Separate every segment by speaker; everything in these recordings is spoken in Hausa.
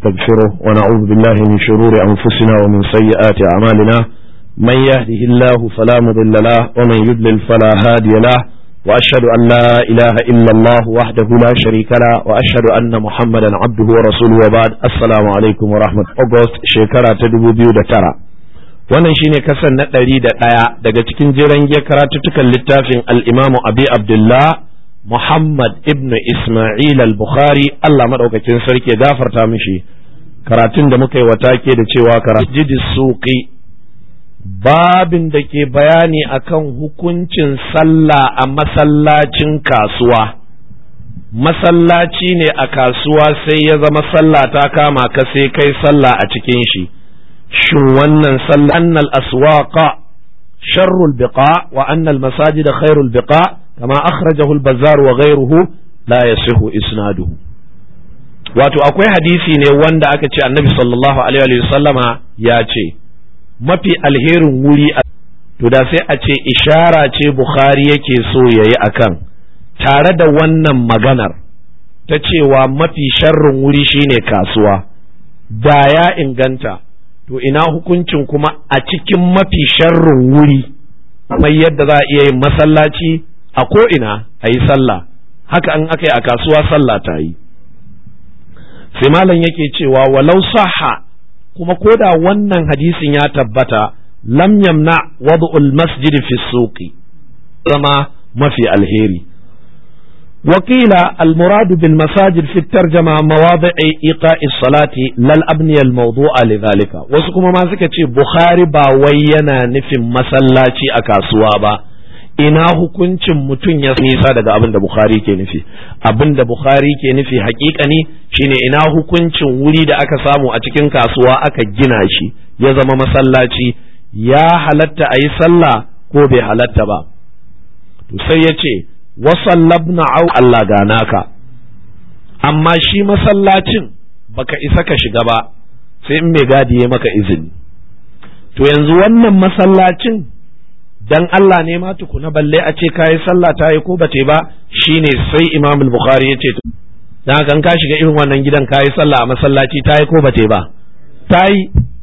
Speaker 1: ونستغفره ونعوذ بالله من شرور أنفسنا ومن سيئات أعمالنا من يهده الله فلا مضل له ومن يضلل فلا هادي له وأشهد أن لا إله إلا الله وحده لا شريك له وأشهد أن محمدا عبده ورسوله وبعد السلام عليكم ورحمة الله شكرا تدبو بيو ترى wannan shine kasan na ɗari da ɗaya daga cikin jiran karatuttukan littafin al'imamu abi abdullah muhammad ibn isma'il al-bukhari allah maɗaukakin sarki ya gafarta mishi karatun da muka yi wata ke da cewa karatu suqi babin da ke bayani akan hukuncin sallah a masallacin kasuwa masallaci ne a kasuwa sai ya zama sallah ta kama ka sai kai sallah a cikin shi shin wannan sallah annal aswaqa sharrul biqa wa annal masajida khairul biqa kama akhrajahu al-bazzar wa ghayruhu la yasihu isnaduhu wato akwai hadisi ne wanda aka ce annabi sallallahu alaihi wa sallama ya ce mafi alherin wuri to da sai a ce ishara ce bukhari yake so yayi akan tare da wannan maganar ta cewa mafi sharrin wuri shine kasuwa da ya inganta to ina hukuncin kuma a cikin mafi sharrin wuri kamar yadda za a iya yin masallaci a ko'ina a yi sallah haka an aka yi a kasuwa sallah ta yi sai malam yake cewa walau saha kuma ko da wannan hadisin ya tabbata lam yamna wad'ul masjid fi suqi zama mafi alheri وقيل المراد بالمساجد في الترجمة مواضع إيقاء الصلاة لا الأبنية الموضوع لذلك وسكما ما سكتي بخاري با وينا نفي مسلاتي أكاسوا با ina hukuncin mutum ya nisa daga abin da Bukhari ke nufi abin da Bukhari ke nufi hakikani shine ina hukuncin wuri da aka samu a cikin kasuwa aka gina shi ya zama masallaci ya halatta a yi sallah ko bai halatta ba to sai ya ce wasallabna au Allah gana ka amma shi masallacin baka isa ka shiga ba sai in mai gadi ya maka izini to yanzu wannan masallacin dan Allah ne ma tukuna balle a ce kayi sallah ta yi ko ba te ba shine sai Imam Bukhari ya ce dan haka ka shiga irin wannan gidan kayi sallah a masallaci ta yi ko ba te ba ta yi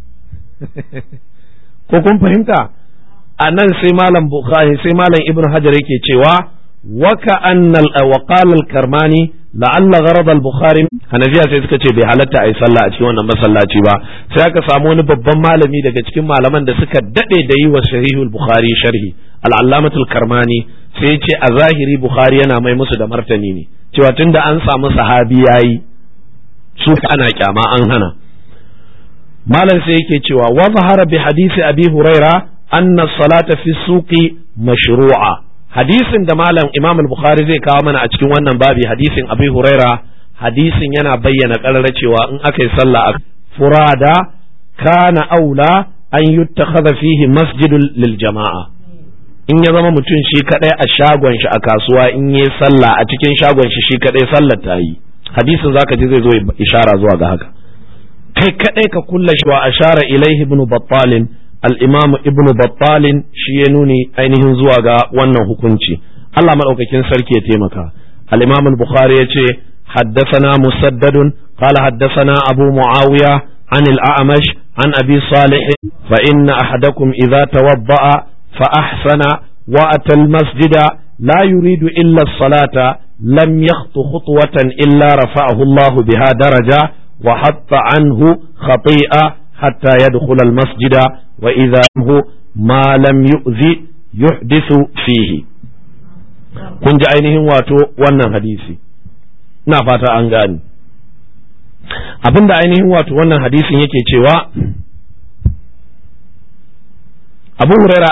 Speaker 1: ko kun fahimta a nan sai malam Bukhari sai malam Ibn Hajar yake cewa وكأن وقال الكرماني لعل غرض البخاري hanafiya sai suka ce bai halatta a yi sallah a cikin wannan masallaci ba sai aka samu wani babban malami daga cikin malaman da suka dade da yi wa sahihul bukhari sharhi al-allamatul karmani sai ya ce a zahiri bukhari yana mai musu da martani ne cewa tunda an samu sahabi yayi su ana kyama an hana malam sai yake cewa wa zahara bi hadisi abi huraira anna salata fi suqi mashru'a hadisin da malam imam al-bukhari zai kawo mana a cikin wannan babi hadisin abi huraira hadisin yana bayyana karara cewa in aka yi sallah a furada kana aula an yuttakhadha fihi masjidul lil jama'a in ya zama mutum shi kadai a shagon shi a kasuwa in yi sallah a cikin shagon shi shi kadai sallar ta yi hadisin zaka ji zai zo ishara zuwa ga haka kai kadai ka kulla shi wa ashara ilaihi ibn battalin al'imamu ibn battalin shi ya nuni ainihin zuwa ga wannan hukunci Allah maɗaukakin sarki ya taimaka al'imamu bukhari ya ce haddasana musaddadun qala haddasana abu muawiya an al'amash an abi salih fa inna ahadakum idza tawadda'a fa ahsana wa atal masjida la yuridu illa salata lam yakhtu khutwatan illa rafa'ahu Allah biha daraja wa hatta anhu khati'a حتى يدخل المسجد وإذا هو ما لم يؤذي يحدث فيه kun ji ainihin wato wannan hadisi ina fata an gani abinda ainihin wato wannan hadisin yake cewa abu huraira